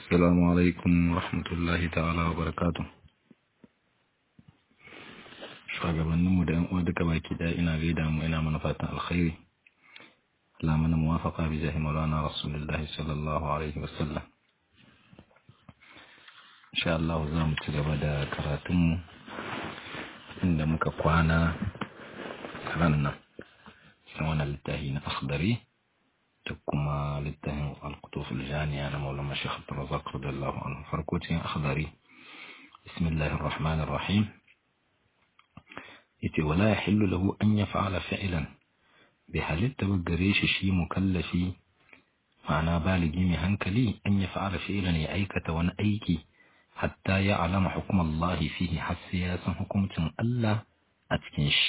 السلام عليكم ورحمة الله تعالى وبركاته shugabanninmu da yan uwa duka baki daya ina gaida mu ina mana fatan alkhairi Allah mana muwafaqa bi jahi maulana rasulullah sallallahu alaihi wasallam insha Allah za mu ci gaba da karatun mu inda muka kwana ran nan cikin wannan littafi na akhdari da kuma littafin al-qutuf al-janiya na maulana Sheikh Abdul Razzaq radiyallahu anhu farko cikin akhdari bismillahir rahmanir rahim yace wala yahillu lahu an yaf'ala fi'lan bi halitta ba gare shi shi mukallafi ma'ana baligi mai hankali an yaf'ala fi'lan ya aikata wani aiki hatta ya alama hukum Allah fihi har sai ya san hukuncin Allah a cikin shi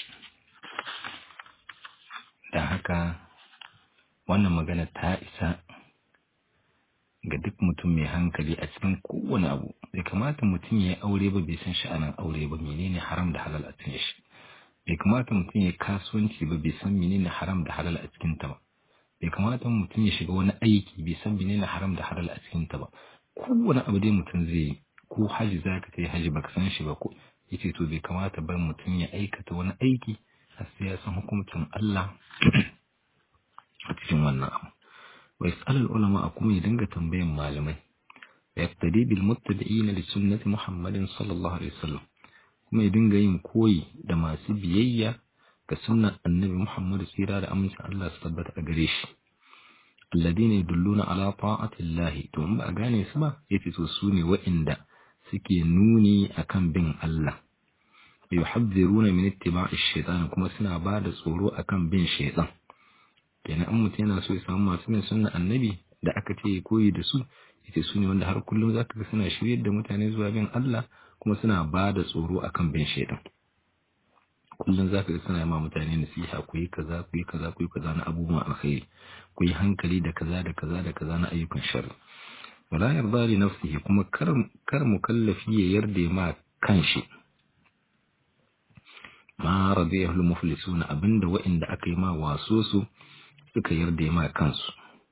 dan haka wannan magana ta isa ga duk mutum mai hankali a cikin kowane abu bai kamata mutum ya yi aure ba bai san sha'anin aure ba menene haram da halal a cikin shi bai kamata mutum ya kasuwanci ba bai san menene haram da halal a cikin ta ba bai kamata mutum ya shiga wani aiki bai san menene haram da halal a cikin ta ba kowane abu dai mutum zai yi ko haji za ka kai haji baka san shi ba ko yace to bai kamata ba mutum ya aikata wani aiki har sai ya san hukuncin Allah a cikin wannan abu wa yas'al ulama kuma ya dinga tambayan malamai yaqtadi bil muttabi'ina li sunnati muhammadin sallallahu alaihi wasallam kuma ya dinga yin koyi da masu biyayya ga sunnan annabi Muhammad tsira da amincin Allah su tabbata a gare shi alladina yadulluna ala ta'atillahi to in ba a gane su ba yace to su ne wa'inda suke nuni akan bin Allah yuhadhiruna min ittiba'i shaytan kuma suna ba da tsoro akan bin shaytan kenan an mutum yana so ya samu masu bin sunnan annabi da aka ce koyi da su yace su ne wanda har kullum zaka ga suna shiryar da mutane zuwa bin Allah kuma suna ba da tsoro akan bin shaidan kullum zaka ga suna ma mutane nasiha ku yi kaza ku yi kaza ku yi kaza na abubuwan alkhairi ku yi hankali da kaza da kaza da kaza na ayyukan sharri wala yarda li nafsihi kuma kar kar mukallafi ya yarda ma kanshi ma radiyahu al-muflisun abinda wa'inda aka yi ma waso su suka yarda ma kansu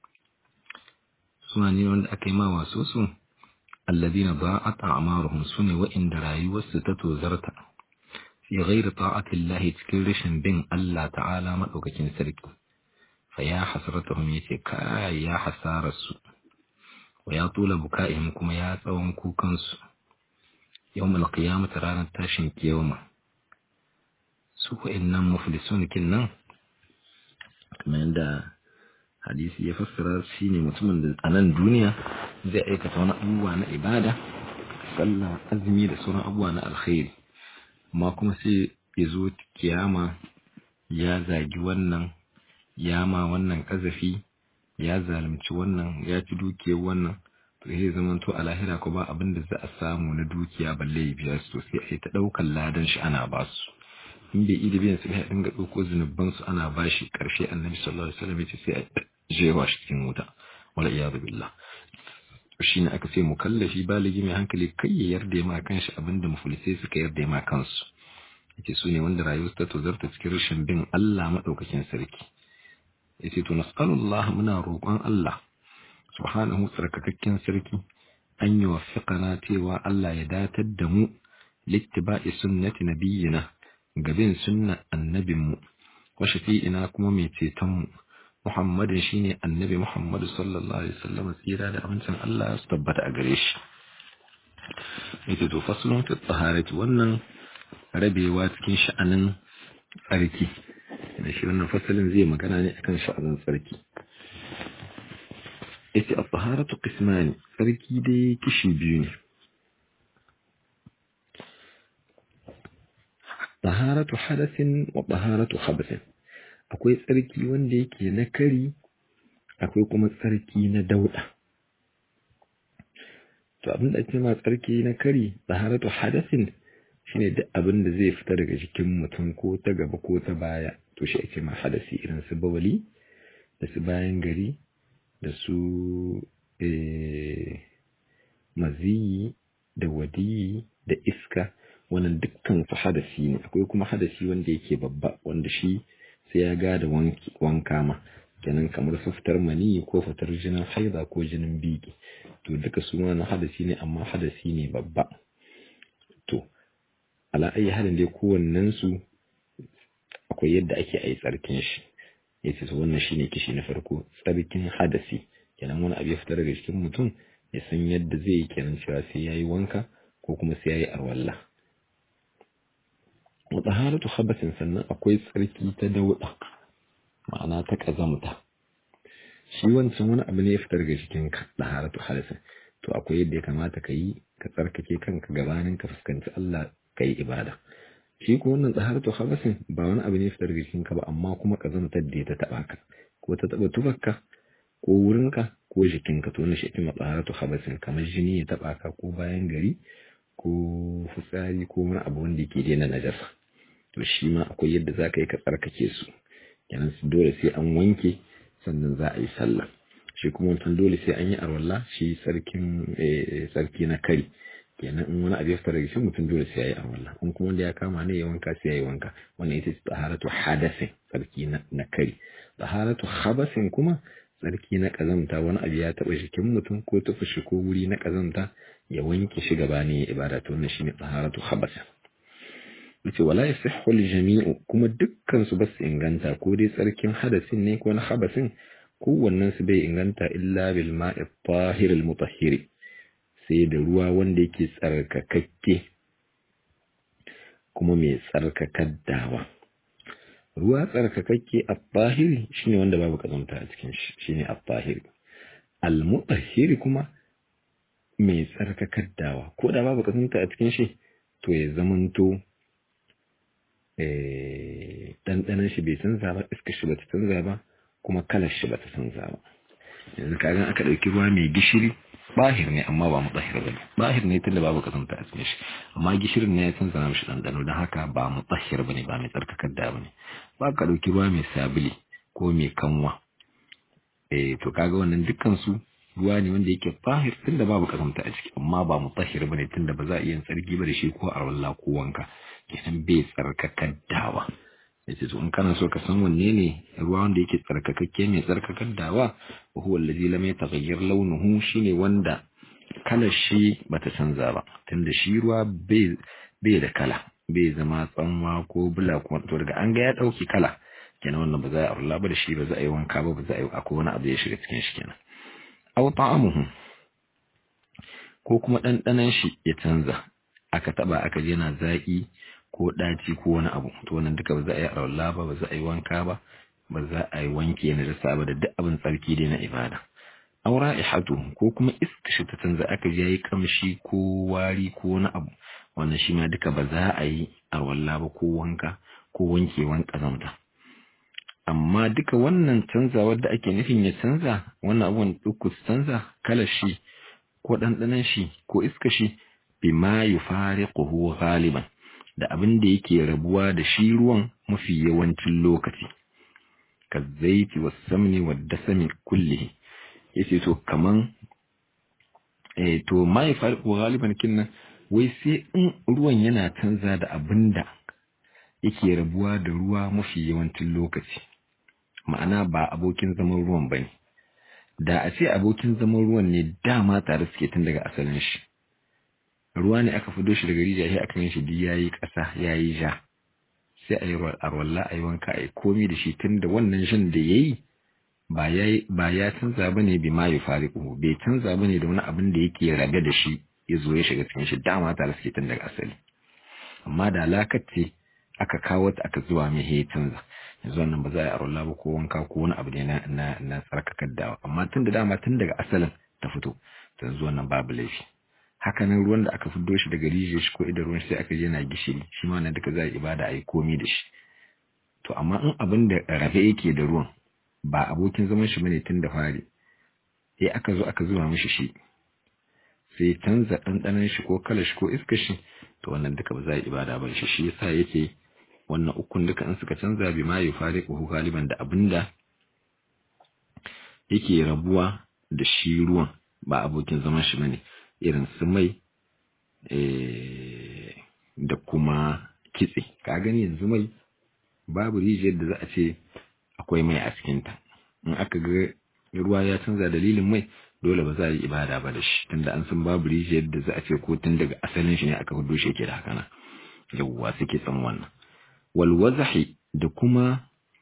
suna ne wanda aka yi ma waso su الذين ضاعت أعمارهم سنة وإن دراي وستتو زرتا في غير طاعة الله تكرش بين الله تعالى مدوكين سرك فيا حسرتهم يتكا يا حسار السوء ويا طول بكائهم كما يا tsawon kukansu يوم القيامة رانا تاشن كيوما su wa'annan muflisun kinnan kamar yadda hadisi ya fassara shi ne mutumin da a nan duniya zai aikata wani abubuwa na ibada sallah azumi da sauran abubuwa na alkhairi amma kuma sai ya zo kiyama ya zagi wannan ya ma wannan kazafi ya zalunci wannan ya ci dukiyar wannan to sai zaman to a lahira ko ba abin da za a samu na dukiya balle ya biya su sai a ta ɗaukar ladan shi ana ba su in bai ida biyan su ya dinga ɗauko zunuban su ana bashi ƙarshe annabi sallallahu alaihi wasallam ya ce sai a jewa shi cikin wuta wala iyadu billah shine aka ce mukallafi baligi mai hankali kai ya yarda ma kanshi abinda muflisai suka yarda ma kansu yace su ne wanda rayuwar ta tozarta cikin rashin bin Allah madaukakin sarki yace to nas'alullah muna roƙon Allah subhanahu tsarkakakken sarki an yi wafiqana cewa Allah ya datar da mu littiba'i sunnati nabiyyina gabin sunna annabinmu wa shafi'ina kuma mai cetonmu Muhammadin shine annabi Muhammadu sallallahu alaihi wasallam tsira da amincin Allah su tabbata a gare shi yace to faslun fi taharati wannan rabewa cikin sha'anin tsarki da shi wannan fasalin zai magana ne akan sha'anin tsarki yace at-taharatu qismani tsarki dai kishi biyu ne taharatu hadathin wa taharatu khabathin akwai tsarki wanda yake na kari akwai kuma tsarki na dauda to abin da ake ma tsarki na kari taharatu hadathin shine duk abin da zai fita daga jikin mutum ko ta gaba ko ta baya to shi ake ma hadasi irin su bawali da su bayan gari da su maziyi da wadiyi da iska wannan dukkan su hadasi ne akwai kuma hadasi wanda yake babba wanda shi sai ya gada wanka ma kenan kamar su fitar mani ko fitar jinin haida ko jinin biki to duka su na hadasi ne amma hadasi ne babba to ala ayi halin dai kowannen su akwai yadda ake ayi tsarkin shi yace to wannan shine kishi na farko tsarkin hadasi kenan wani abu ya fita daga cikin mutum ya san yadda zai yi kenan cewa sai yayi wanka ko kuma sai yayi arwalla wa taharatu khabasin sannan akwai tsarki ta dauda ma'ana ta kazamta shi wancan wani abu ne ya fita daga cikin ka taharatu hadasin to akwai yadda ya kamata ka yi ka tsarkake kanka gabanin ka fuskanci Allah ka yi ibada shi ko wannan taharatu khabasin ba wani abu ne ya fita daga cikin ka ba amma kuma kazamtar da ta taba ka ko ta taba tufarka ko wurinka ko jikinka to wannan shi ake taharatu khabasin kamar jini ya taba ka ko bayan gari ko fitsari ko wani abu wanda yake daina najasa to shi ma akwai yadda za ka yi ka tsarkake su kenan dole sai an wanke sannan za a yi sallah shi kuma wancan dole sai an yi arwalla shi sarkin sarki na kari kenan in wani abu ya fita daga shi mutum dole sai ya yi arwalla in kuma wanda ya kama ne ya wanka sai ya yi wanka wannan ita ce taharatu hadasin sarki na kari taharatu habasin kuma tsarki na kazamta wani abu ya taba jikin mutum ko tufa shi ko wuri na kazamta ya wanke shi gaba ne ya ibada to wannan shine taharatu habasin yace wala yasihhu al-jami'u kuma dukkan su basu inganta ko dai tsarkin hadasin ne ko na habasin kowannen su bai inganta illa bil ma'i tahir al-mutahhir sai da ruwa wanda yake tsarkakakke kuma mai tsarkakar dawa ruwa tsarkakakke at-tahir shine wanda babu kazanta a cikin shi shine at-tahir al-mutahhir kuma mai tsarkakar dawa ko da babu kazanta a cikin shi to ya zamanto ɗanɗanon shi bai canza ba iskar shi bata canza ba kuma kalar shi bata canza ba yanzu kagan aka ɗauki ruwa mai gishiri bahir ne amma ba mutahhir ba ne bahir ne tunda babu kasanta a cikin shi amma gishirin ne ya canza mishi ɗanɗano don haka ba mutahhir ba ne ba mai tsarkakar da ba ne ba ka ɗauki ruwa mai sabili ko mai kanwa eh to kaga wannan dukkan su ruwa ne wanda yake bahir tunda babu kasanta a ciki amma ba mutahhir ba ne tunda ba za a iya tsarki ba da shi ko arwalla ko wanka kenan bai tsarkakar dawa yace to in kana so ka san wanne ne ruwa wanda yake tsarkakakke mai tsarkakar dawa wa huwa allazi lam yataghayyar launuhu shine wanda kalar shi bata canza ba tunda shi ruwa bai bai da kala bai zama tsanwa ko bula ko to daga an ga ya dauki kala kenan wannan ba za a arla ba da shi ba za a yi wanka ba ba za a yi akwai wani abu ya shiga cikin shi kenan aw ta'amuhu ko kuma ɗanɗanon shi ya canza aka taba aka je yana zaki ko ɗaci ko wani abu to wannan duka ba za a yi arawalla ba ba za a yi wanka ba ba za a yi wanke na da ba da duk abin tsarki dai na ibada aura ihatu ko kuma iska shi ta canza aka je yi kamshi ko wari ko wani abu wannan shi ma duka ba za a yi arawalla ba ko wanka ko wankewan kazamta amma duka wannan canzawar da ake nufin ya canza wannan abubuwan uku su canza kalar shi ko ɗanɗanon shi ko iska shi bima yufariquhu ghaliban da abin da yake rabuwa da shi ruwan mafi yawancin lokaci ka zaiti wa samni wa dasami kullihi yace to kaman eh to mai farko galiban kinnan wai sai in ruwan yana canza da abin da yake rabuwa da ruwa mafi yawancin lokaci ma'ana ba abokin zaman ruwan bane da a ce abokin zaman ruwan ne dama tare suke tun daga asalin shi ruwa ne aka fido shi daga rijiya sai aka yin shi duk yayi ƙasa yayi ja sai a yi arwalla a yi wanka a yi komi da shi tun da wannan shan da yayi ba ya ba ya canza bane bi ma yufariqu bai canza bane da wani abin da yake rabe da shi ya zo ya shiga cikin shi dama tare suke tun daga asali amma da alakar ce aka kawo ta aka zuwa mai ya canza yanzu wannan ba za a yi arwalla ba ko wanka ko wani abu ne na na na tsarkakar dawa amma tun da dama tun daga asalin ta fito to yanzu wannan babu laifi hakanan ruwan da aka fiddo shi daga rijiyar shi ko idan ruwan sai aka je na gishiri shi ma nan duka za a ibada a yi komi da shi to amma in abin da rafe yake da ruwan ba abokin zaman shi bane tun da fari sai aka zo aka zuba mishi shi sai canza ɗanɗanon shi ko kalar shi ko iskar shi to wannan duka ba za a yi ibada ba shi shi yasa yake wannan ukun duka in suka canza bi ma yufariquhu galiban da abinda yake rabuwa da shi ruwan ba abokin zaman shi bane irin su mai da kuma kitse ka gani yanzu mai babu rijiyar da za a ce akwai mai a cikinta in aka ga ruwa ya canza dalilin mai dole ba za a yi ibada ba da shi tunda an san babu rijiyar da za a ce ko tun daga asalin shi ne aka hudo shi yake da haka nan yawwa suke san wannan wal wazahi da kuma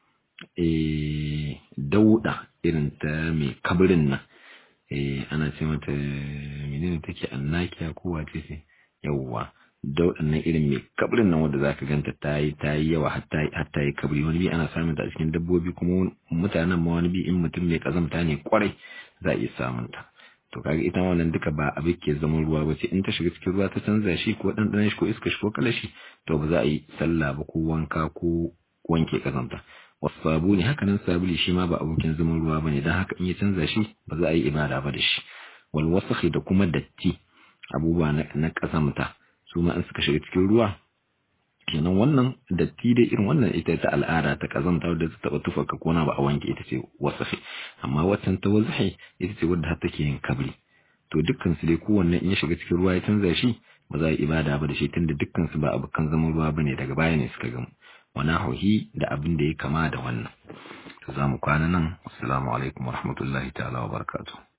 eh dauda irin ta mai kabarin nan eh ana ce mata menene take annakiya ko wace ce yawwa daudan nan irin mai kabrin nan wanda zaka ganta ta yi ta yi yawa har ta yi kabri wani bi ana samun ta a cikin dabbobi kuma mutanen ma wani bi in mutum mai kazamta ne kwarai za a iya samun ta to kaga ita wannan duka ba abin ke zaman ruwa ba ce in ta shiga cikin ruwa ta canza shi ko ɗanɗanon shi ko iska shi ko kalashi to ba za a yi sallah ba ko wanka ko wanke kazamta wasu sabuni haka nan sabuli shi ma ba abokin zaman ruwa bane dan haka in ya canza shi ba za a yi ibada ba da shi wal wasakhi da kuma datti abubuwa na kazamta su ma in suka shiga cikin ruwa kenan wannan datti dai irin wannan ita ta al'ada ta kazanta wadda ta taba tufa ka kona ba a wanke ita ce wasafi amma waccan ta wazahi ita ce wadda har take yin kabri to dukkan su dai kowanne in ya shiga cikin ruwa ya canza shi ba za a yi ibada ba da shi tunda dukkan su ba abokan zaman ruwa bane daga baya ne suka gamu wana hauhi da abin da ya kama da wannan to za mu kwana nan assalamu alaikum warahmatullahi ta'ala wa barakatuh